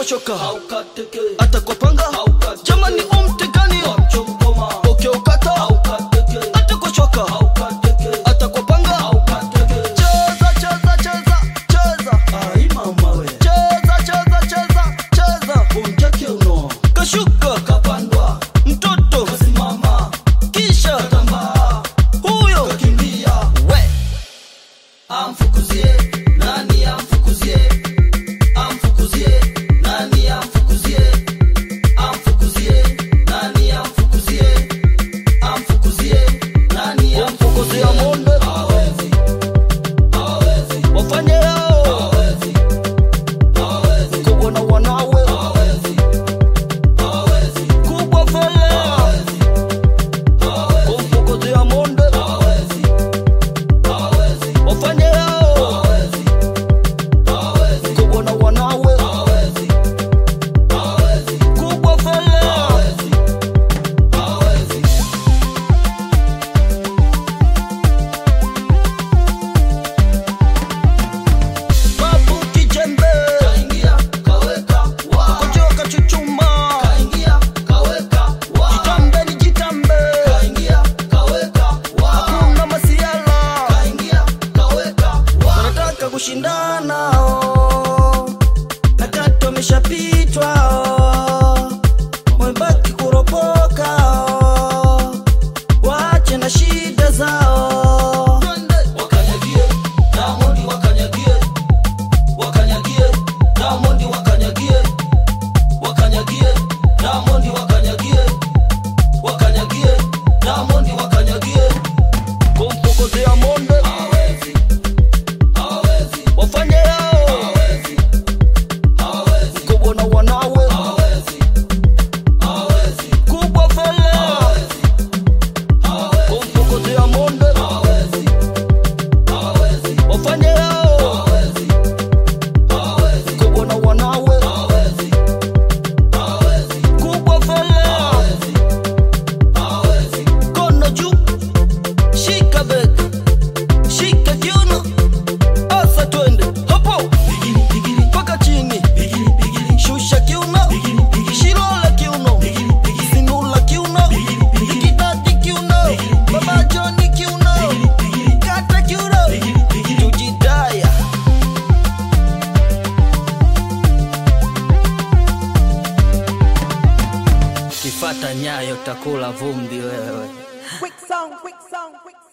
shoka hata kwa panga jamani umtegani ukiukata hata kwa shoka hata kwa panga cheza cheza cheza cheza cheza cheza cheza cheza kashuka kapandwa mtoto kasimama kisha katambaa huyo kakimbia we amfukuzie nani amfukuzie amfukuzie nani amfukuzie amfukuzie nani amfukuzie amfukuzie nani wamfukuzia monde hawezi hawezi wafanye yao hawezi hawezi kubwa na wanawe hawezi hawezi kubwa fele hawezi kumfukuzia monde hawezi hawezi wafanye yao hawezi hawezi kubwa na wanawe hawezi hawezi kubwa fele hawezi hawezi babu kijembe kaingia kaweka wa kojoa kachuchuma kaingia kaweka wa jitambe ni jitambe kaingia kaweka wa hakuna masiala kaingia kaweka wa wanataka kushindana oh. na tatu wameshapitwa oh. wamebaki kuropoka oh. waache na shida zao wakanyagie Diamond wakanyagie wakanyagie Diamond wakanyagie wakanyagie Diamond wakanyagie wakanyagie Diamond wakanyagie kumfukuzia monde hawezi hawezi wafanye yao hawezi hawezi kubwa na wanawe hawezi hawezi kubwa fele hawezi hawezi kumfukuzia monde hawezi hawezi wafanye yao hawezi hawezi kubwa na wanawe hawezi hawezi kubwa fele hawezi hawezi kono juu shika bega shika kiuno asa twende hapo bigiri bigiri mpaka chini bigiri bigiri shusha kiuno bigiri bigiri shilola kiuno bigiri bigiri sinula kiuno bigiri bigiri ikidati kiuno baba joni kiuno bigiri bigiri kata kiuno bigiri bigiri tujidaya kifata nyayo takula vumbi wewe Quick song, quick song, quick song.